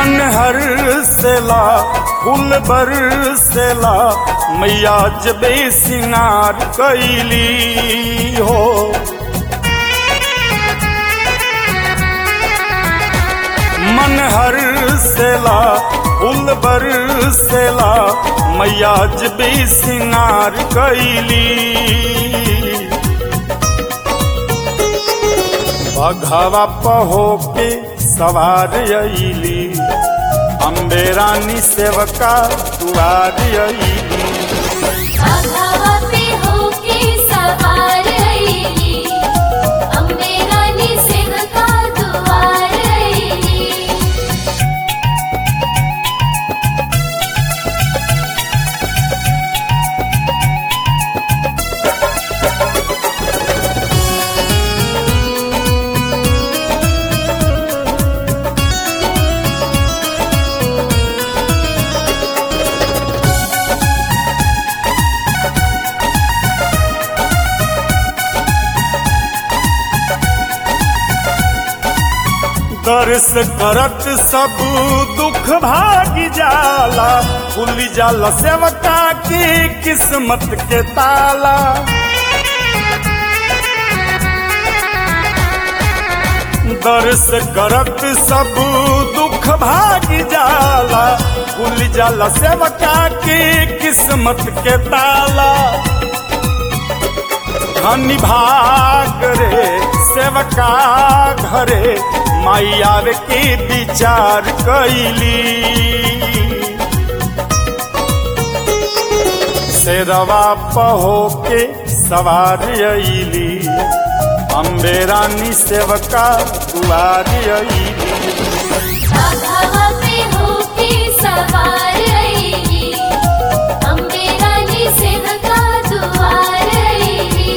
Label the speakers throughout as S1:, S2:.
S1: मन हर सेला फूल बरसेला मैया जबे सिंगार कैली हो मन हर सेला फूल बरसेला मैया जबे सिंगार कैली बघवा पहो के सवार अली अम्बे रानी सेवका दुआर अली
S2: आधावा पे होके सवार अइली अम्बे रानी सेवका दुआर अइली
S1: दर्श करत सब दुख भाग जाला खुल जाला सेवका की किस्मत के ताला दर्श करत सब दुख भाग जाला खुल जाला सेवका की किस्मत के ताला धनी भाग रे सेवका घरे माई आवे के विचार कैली शेरवा पहो के सवार अली अम्बे रानी सेवका दुआर अली
S2: आधावा पे होके सवार अइली अम्बे रानी सेवका दुआर अइली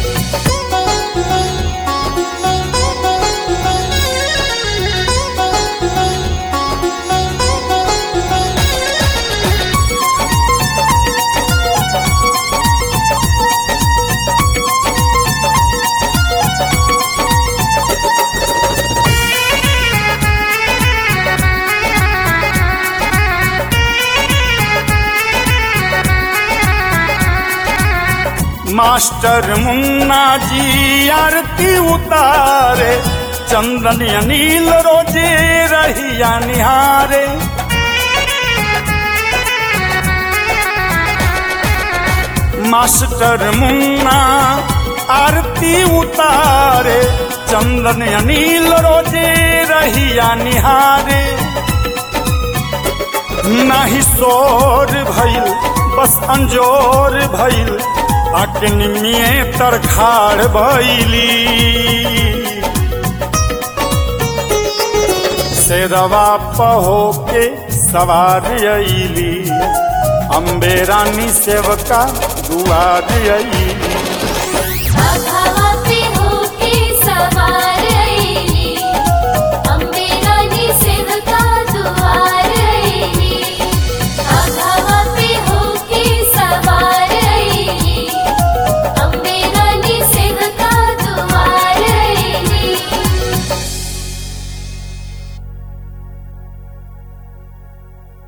S1: मास्टर मुन्ना जी आरती उतारे चंदन अनिल रोजे रहिया निहारे मास्टर मुन्ना आरती उतारे चंदन अनिल रोजे रहिया निहारे नाही शोर भइल बस अंजोर भइल आके निमिये तरखाड़ भइली शेरवा पहो के सवार अइली अम्बे रानी सेवका दुआर अइली
S2: आधावा